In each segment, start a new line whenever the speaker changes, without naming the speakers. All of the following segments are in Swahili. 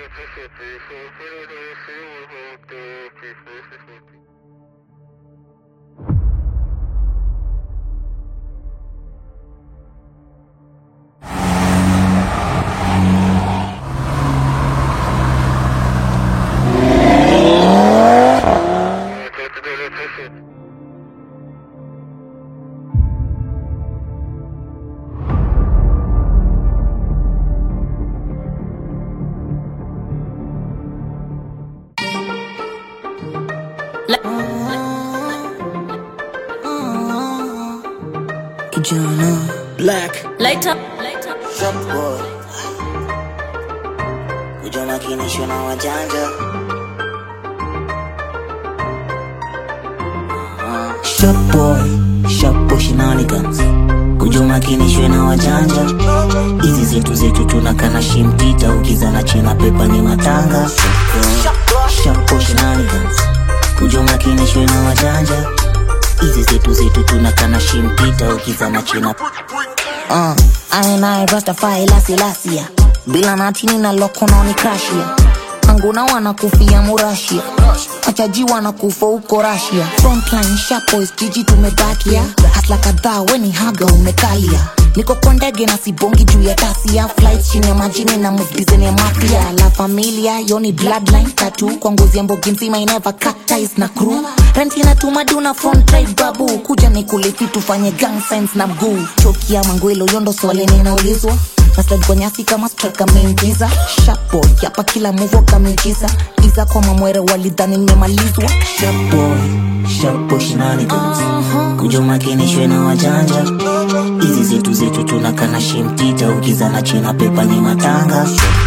Kijana Black
Later.
Shop boy Kuja makinishwa na wajanja Shop boy Shop boy shenanigans Kuja makinishwe na wajanja Hizi zetu zetu tunakana shimtita Ukizana chena pepa ni matanga Shop boy shenanigans Kuja makinishwe na wajanja Hizi zetu zetu tunakana shimpita Ukizana chena Uh, aenaye Rastafari lasi lasia bila natini na lokononi krashia anguna wanakufia murashia machaji wanakufa huko rasia frontline shapois jiji tumebakia hasla kadhaa weni haga umekalia niko kwa ndege na sibongi juu ya tasia flight chini ya majini na mudizeni ya mafia la familia yoni bloodline tatu kwa ngozi ya mbogi nzima ineva cut ties na crew renti natuma duna front right babu kuja nikulifi tufanye gang signs na mguu choki ya mangwelo yondo swali ninaulizwa naslide kwa nyasi kama strike ameingiza shapo yapa kila muvo kameingiza iza kwa mamwere walidhani nimemalizwa shapo shapo shenanigans kuja makinishwe na wajanja hizi zetu zetu tunakana shimtita ukizana chena pepa ni matanga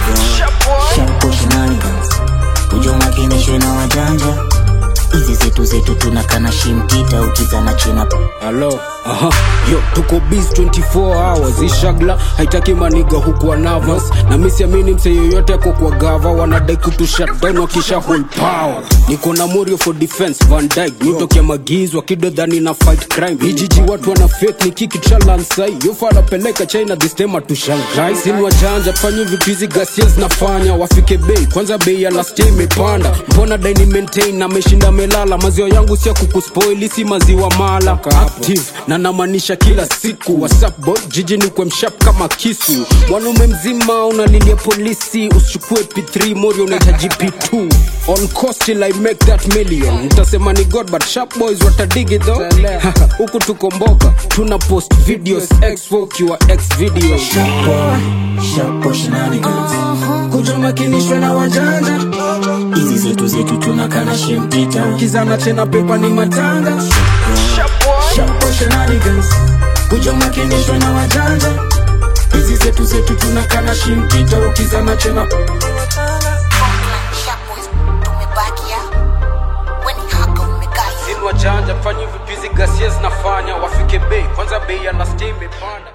shapo shenanigans kuja makinishwe na wajanja hizi zetu zetu tunakana shimtita ukizana chena
halo aha yo tuko bis 24 hours ishagla haitaki maniga hukuwa nervous na misiamini mse yoyote ako kwa gava wanadai kutu shutdown wakisha hold power niko na morio for defense van dyke nitokia magizwa kidodhani na fight crime hijiji watu wana faith ni kiki chalansai yofanapeleka china this time atushangai sini wajanja fanyi vitu hizi gasia zinafanya wafike bei kwanza bei ya last year imepanda mbona daini maintain na meshinda melala maziwa yangu sia kukuspoili si maziwa mala active na namaanisha kila siku whatsapp boy jiji ni kwa mshap kama kisu mwanaume mzima unalilia polisi usichukue p3 mori unahitaji p2 on cost till i make that million mtasema ni god but sharp boys watadigi tho huku tukomboka tuna post videos x ukiwa x video
shapo shapo shenanigans
kuja makinishwe na wajanja
hizi zetu zetu tunakana shimtita
kizana tena pepa ni matanga
shapo shenanigans
kuja makinishwe na wajanja hizi zetu zetu tunakana shimtita ukizana tena
Shapois, tumebakia weni haka umekalia
Sini wajanja fanyi vipizi gasia zinafanya wafike bei kwanza bei ya last year imepanda